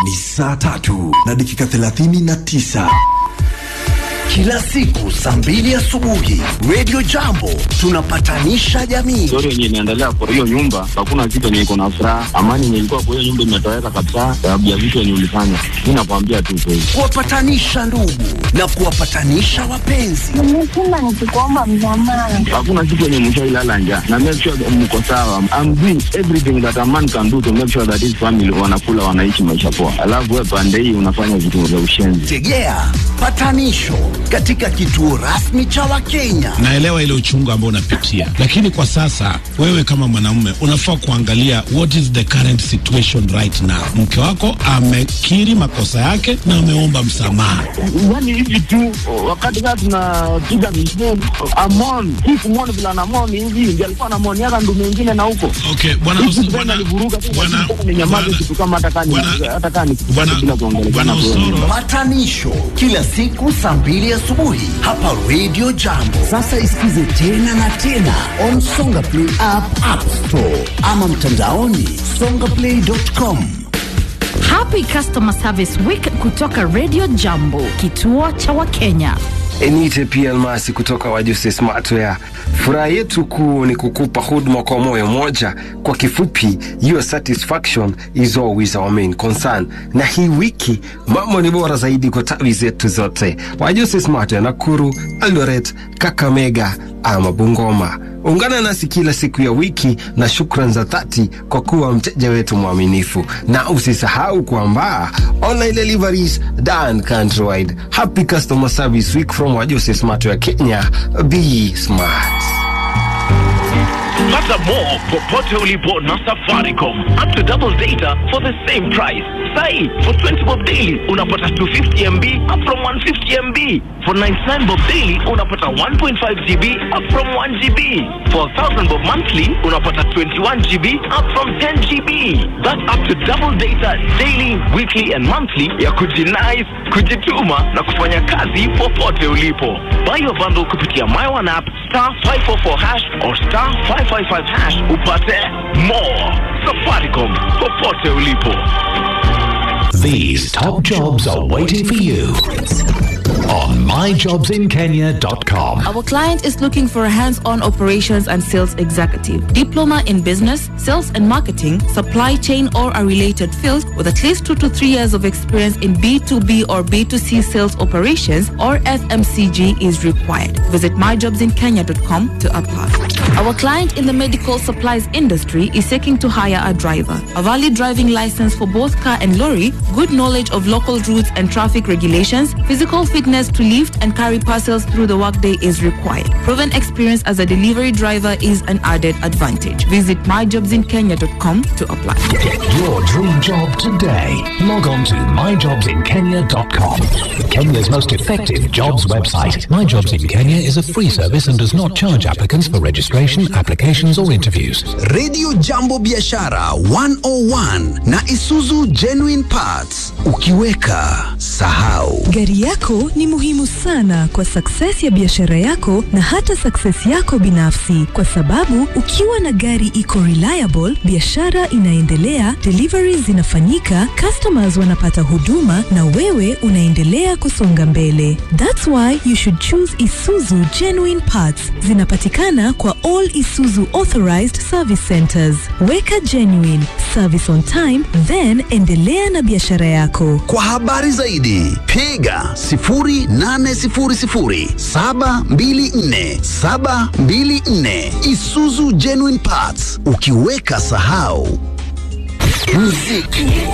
Ni saa tatu na dakika thelathini na tisa kila siku saa mbili asubuhi Radio Jambo tunapatanisha jamii. Story yenye inaendelea kwa hiyo nyumba, hakuna kitu yenye iko na furaha. Amani yenye ilikuwa kwa hiyo nyumba imetoweka kabisa, sababu ya vitu yenye ulifanya. Mi nakwambia tu kweli. kuwapatanisha ndugu na kuwapatanisha wapenzi. Nimesema nikikuomba msamaha. Hakuna kitu yenye mshailala njaa na make sure that mko sawa. I'm doing everything that a man can do to make sure that his family wanakula, wanaishi maisha poa, alafu wewe pande hii unafanya vitu vya ushenzi. Tegea patanisho katika kituo rasmi cha Wakenya. naelewa ile uchungu ambao unapitia, lakini kwa sasa wewe kama mwanamume unafaa kuangalia what is the current situation right now. Mke wako amekiri makosa yake na ameomba msamaha. Yani hivi tu wakati kaa tunapiga misheni amon hii kumwoni vile anamoni hivi ndio alikuwa anamoniaka ndume ingine na huko Okay, bwana Hizi Os- tena bwana- alivuruga tu, bwana- lakini ni nyamaze bwana- kitu kama hata kani bwana- hata kani bwana- bila kuongelea bwana Osoro, Patanisho kila siku saa mbili asubuhi hapa Radio Jambo. Sasa isikize tena na tena on Songa Play app, App Store ama mtandaoni songaplay.com. Happy Customer Service Week kutoka Radio Jambo, kituo cha Wakenya. Enite pia Almasi kutoka Wajusi Smartwear. Furaha yetu kuu ni kukupa huduma kwa moyo moja. Kwa kifupi, your satisfaction is always our main concern. Na hii wiki mambo ni bora zaidi kwa tawi zetu zote, Wajusi Smartwear Nakuru, Eldoret, Kakamega ama Bungoma. Ungana nasi kila siku ya wiki na shukran za dhati kwa kuwa mteja wetu mwaminifu, na usisahau kwamba online deliveries done countrywide. Happy customer service week from Wajusi Smartwear Kenya. Be smart. Pata more popote ulipo na Safaricom. Up to double data for the same price. Sai, for 20 bob daily unapata 250 MB up from 150 MB. For 99 bob daily unapata 1.5 GB up from 1 GB. For 1000 bob monthly unapata 21 GB up from 10 GB. That's up to double data daily, weekly and monthly ya kujinais, kujituma na kufanya kazi popote ulipo. Buy your bundle kupitia My One app star 544 hash or star 555 hash upate more. Safaricom popote ulipo. These top jobs are waiting for you on myjobsinkenya.com. Our client is looking for a hands-on operations and sales executive, diploma in business, sales and marketing, supply chain or a related field with at least 2 to 3 years of experience in B2B or B2C sales operations or FMCG is required. Visit myjobsinkenya.com to apply. Our client in the medical supplies industry is seeking to hire a driver. A valid driving license for both car and lorry, good knowledge of local routes and traffic regulations, physical fitness to lift and carry parcels through the workday is required. Proven experience as a delivery driver is an added advantage. Visit myjobsinkenya.com to apply. Get your dream job today. Log on to myjobsinkenya.com. Kenya's most effective jobs website. My Jobs in Kenya is a free service and does not charge applicants for registration, applications, or interviews. Radio Jambo Biashara 101 na Isuzu Genuine Parts. Ukiweka sahau. Gari yako ni muhimu sana kwa success ya biashara yako na hata success yako binafsi, kwa sababu ukiwa na gari iko reliable, biashara inaendelea, deliveries zinafanyika, customers wanapata huduma na wewe unaendelea kusonga mbele. That's why you should choose Isuzu Genuine Parts. Zinapatikana kwa all Isuzu authorized service centers. Weka genuine service on time, then endelea na biashara yako. Kwa habari zaidi piga 0800724724 Isuzu Genuine Parts. Ukiweka sahau. Muziki